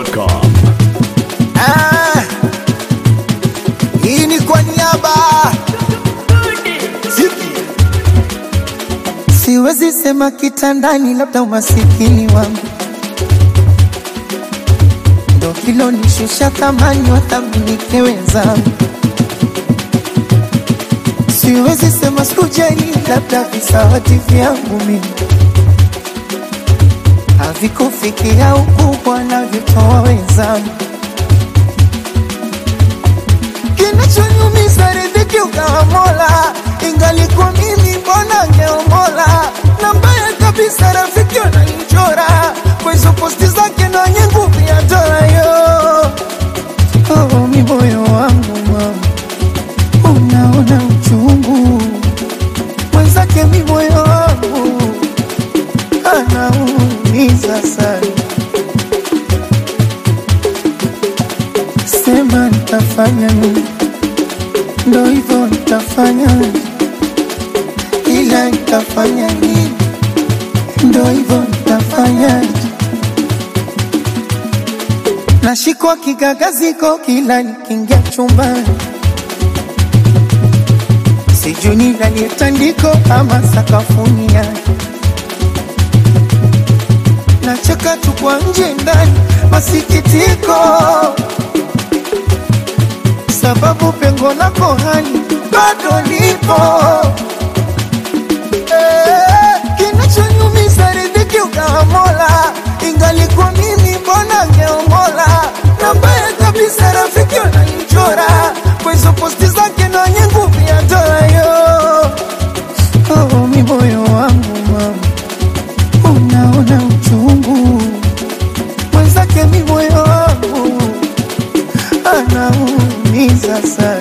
dachimsafi.com Ah, hii ni kwa niaba Ziki. Siwezi sema kitandani, labda umasikini wangu ndo kilonishusha thamani, wathaminike wenzangu. Siwezi sema sikujali, labda visawati vyangu mimi havikufikia ukubwa navyotoa wenzangu. kinachonyumiza riziki ukawa Mola, ingalikuwa mimi mbona ngeomola. Na mbaya kabisa rafiki wananichora kwa hizo posti zake na wenye nguvu ya dola yo. Oh, mi moyo wangu mama, unaona uchungu mwenzake, mi moyo wangu anaumiza sana. Sema nitafanya nini? Ndo hivyo nitafanya, ila nitafanya nini? Ndo hivyo nitafanya. Nashikwa kigagaziko kila nikiingia chumbani, sijui nilalie tandiko ama sakafuni yake nacheka tu kwa nje ndani, masikitiko sababu pengo lako hani bado lipo. Eh, Kinachonyumiza riziki ukawa Mola, ingalikuwa mimi mbona ngeomola. Na mbaya kabisa rafiki wananichora kwa hizo posti zake na wenye nguvu ya dola yo. Oh, mi moyo wangu mama, unaona uchungu mwenzake, mi moyo wangu anaumiza sana.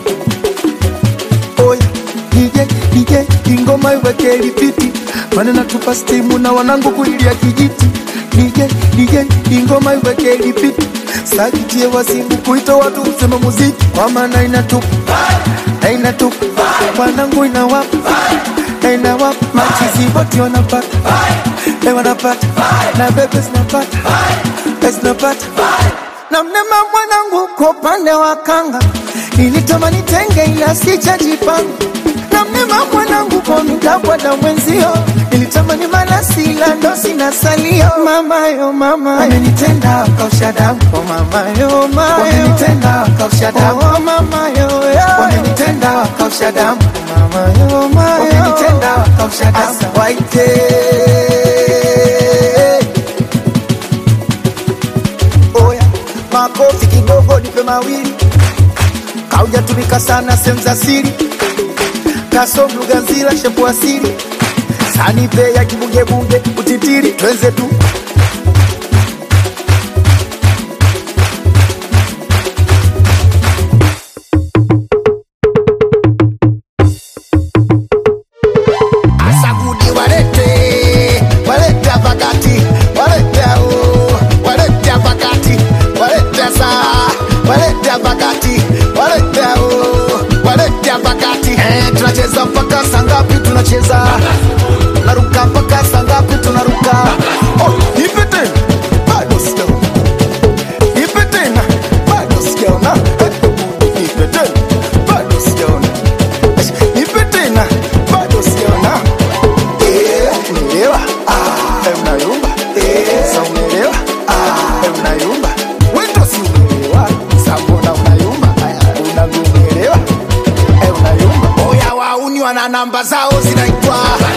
Oya DJ DJ, ingoma iweke lipiti, maana natupa stimu na wanangu kulilia kijiti. DJ DJ, ingoma iweke lipiti, sakitie wasimu kuita watu useme muziki, kwa maana inatupa na inatupa wanangu inawapa na inawapa machizi wote wanapata eh, wanapata na bebe zinapata eh, zinapata na mnema mwanangu kwa upande wa kanga nilitamani tenge ila sijajipanga na mnema mwanangu kwa mitakwada mwenzio nilitamani malasi ila ndo sina salio mamayo mama wamenitenda wakausha damu oh mamayo mayo wamenitenda wakausha damu oh mamayo wamenitenda wakausha damu oh mamayo mayo wamenitenda wakausha damu asa waite oya makofi kidogo nipe mawili kaujatumika sana sehemu za siri kasom lugha nzila shepu asili sanipe ya kibugebunge utitiri twenze tu Asagudi walete walete pakati walete o walete pakati walete saa walete pakati walete o walete pakati eh, tunacheza mpaka saa ngapi tunacheza tunaruka mpaka saa ngapi tunaruka oh, ipe tena bado sijaona ipe tena bado sijaona Eh, ipe tena bado sijaona Eh, ipe tena bado sijaona Eh, unaelewa? Ah, eh, unayumba? Eh, sa unaelewa? Ah, eh, unayumba? Wewe ndo si unaelewa? Sa mbona unayumba? Aya, unavyoelewa? Eh, unayumba? Oya wauni wana namba zao zinaitwa